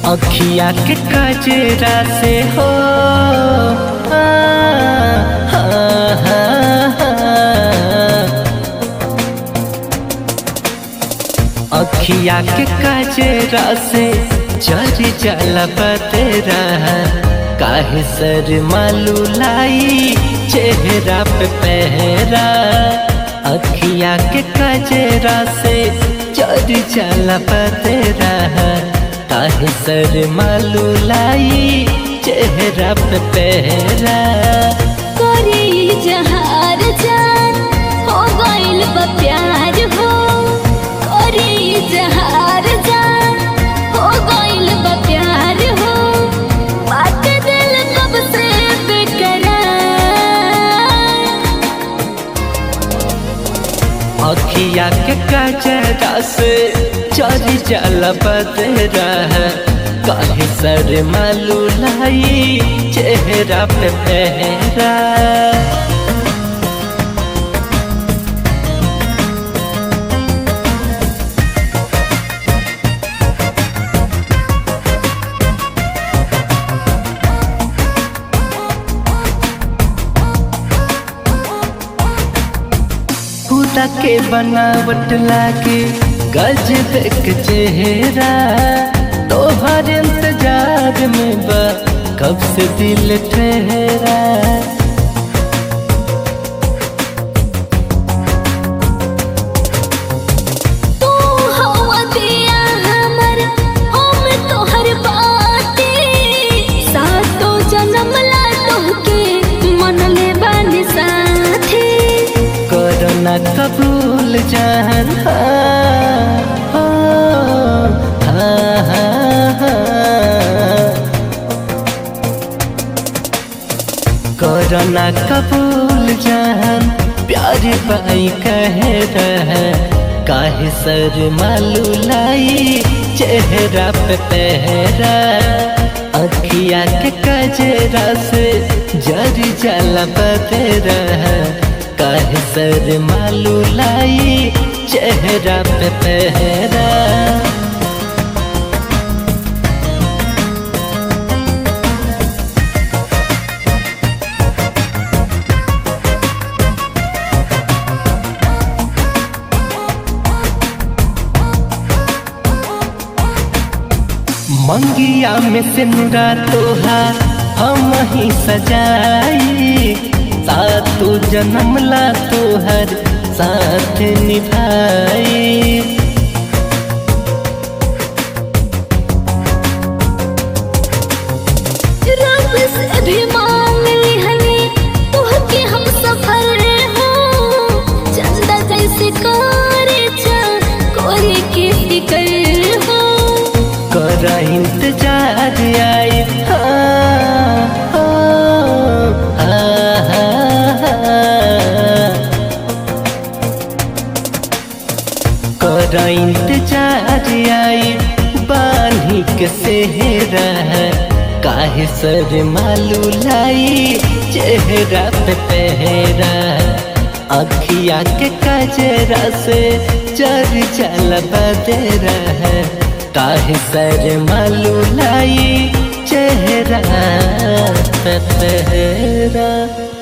अखिया के कजरा से हो आ, हा, हा, हा। अखिया के कजरा से जरी जल बतेरा काहे सर मालू लाई चेहरा पे पहरा अखिया के कजरा से जरी जल बतेरा काहे सर मालू लाई चेहरा पे पहरा करे जहार जान हो गइल बा प्यार हो करे जहार जान हो गइल बा प्यार हो बात दिल कब से बेकरार अखिया के कजरा से चरी जल बदरा काहे सर मालू लाई चेहरा पे पहरा खुदा के बनावट लागे गज देख चेहरा तोहर इंतजार में बा कब से दिल ठहरा तू हवा दिया हमर हम तोहर बाटे सातो जन्म ला तोहके मन ले बानी साथे करना कबूल जान हाँ, हाँ, हाँ, हाँ। करना कबूल जान प्यार पाई कह रहा काहे सर मालू लाई चेहरा पे पहरा अखिया के कजरा से जरी जला बतेरा काहे सर मालू लाई चेहरा पे पहरा मंगिया में सिंगा तोहार हम ही सजाई सातु जन्म ला तोहर साथ निभाई रब से भी मांग लिहनी तोहके हम सफर हो चंदा जैसे करे चल कोरे के फिकर हो कर इंतजार आई हाँ, हाँ, हाँ, हाँ। कर इंतजार आई बानी के सेहरा काहे सर मालू लाई चेहरा पे पहरा अखिया के कजरा से चर चल बदरा काहे सर मालू लाई चेहरा पे पहरा